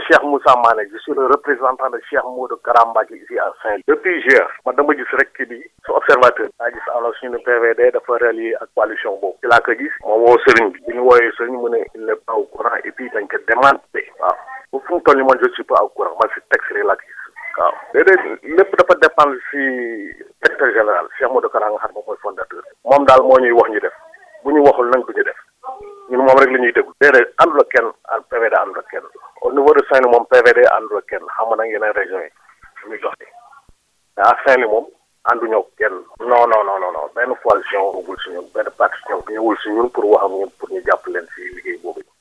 Cheikh Moussa Mané je suis le représentant de Cheikh Modou Kara Mbacké ici à Saint-Louis depuis hier man dama gis rek kii bi su observateur daa gis alors suñu PVD dafa relier ak coalition boobu ci laa ko gis moom woo sëriñ bi bi ñu wooyee sëriñ mu ne il n'est pas au courant et puis dañ ko demandé waaw bu fu mu toll nii man je suis pas au courant man si texte rek laa gis waaw déedéet lépp dafa dépendre si secrétaire général Cheikh Modou Kara nga xam moom mooy fondateur moom daal moo ñuy wax ñu def bu ñu waxul nag du ñu def ñun moom rek la ñuy déglu déedéet àndul ak kenn PVD àndul ak kenn au niveau de Saint-Louis moom PVD àndul ak kenn xam nga nag yeneen régions yi su muy doxee mais à Saint-Louis moom ànduñoo ak kenn non non non non benn coalition ñëwul si ñun benn parti ñëw ñëwul si ñun pour wax ak ñun pour ñu jàpp leen si liggéey boobu